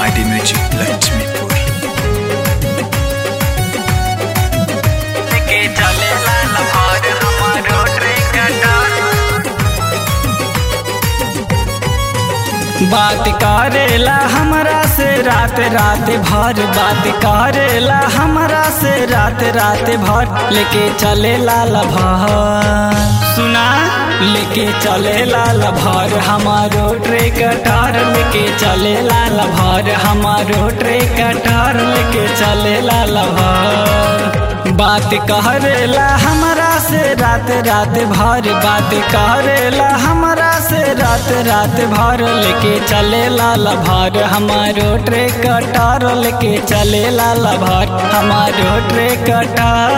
mighty music Laxmipur के चलेला लहर हमारो ट्रैक्टर बात करेला हमरा से रात रात भर बात करेला हमरा से रात रात भर लेके चलेला लभर सुना लेके चलेला लभर हमारो ट्रैक्टर लेके चलेला लभर हमारो ट्रैक्टर लेके चलेला लभर बात करेला हमरा से रात रात भर बात करेला हमरा से रात रात भर लेके चलेला लभर हमारो ट्रैक्टर लेके चलेला लभर हमारो ट्रैक्टर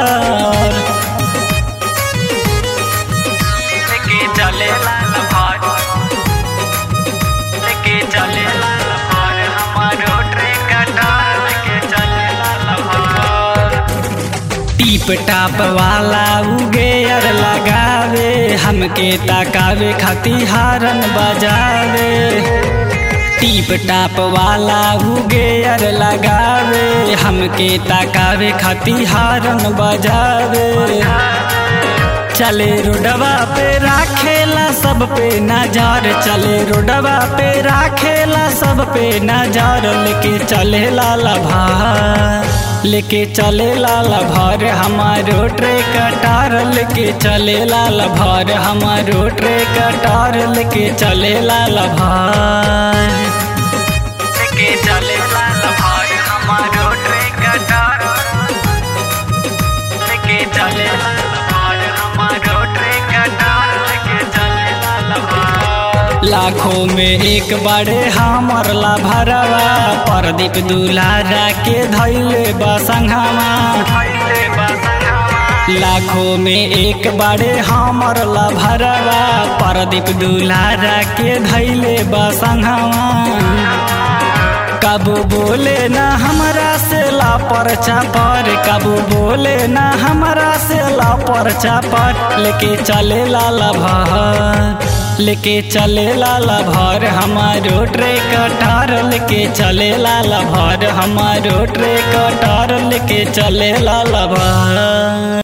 लेके चलेला लभर लेके चलेला लभर हमारो ट्रैक्टर लेके चलेला लभर टीप टाप वाला उगे अर लगावे हमके ताकावे खाती हारन बजावे टीप टाप वाला उगे अर लगावे हमके ताकावे खाती हारन बजावे चले रोडवा पे राखेला सब पे नजर चले रोडवा पे राखेला सब पे नजर लेके चले लाला भार लेके चले लाला भार हमारो ट्रैक्टर लेके चले लाला भार हमारो ट्रैक्टर लेके चले लाला भार लेके चले लाला भार हमारो ट्रैक्टर लेके चले लाला भार हमारो ट्रैक्टर लेके चले लाला भार लाखों में एक बड़े हमर ला भरवा प्रदीप दुलारा के धैले बसंगमा लाखों में एक बड़े हमर ला भरवा प्रदीप दुलारा के धैले बसंगमा कबू बोले ना हमरा से ला पर चापर कबू बोले ना हमरा से ला पर चापर लेके चले लाला भर लेके चले लाला भर हमारो ट्रैक्टर लेके चले लाला भर हमारो ट्रैक्टर लेके चले लाला भर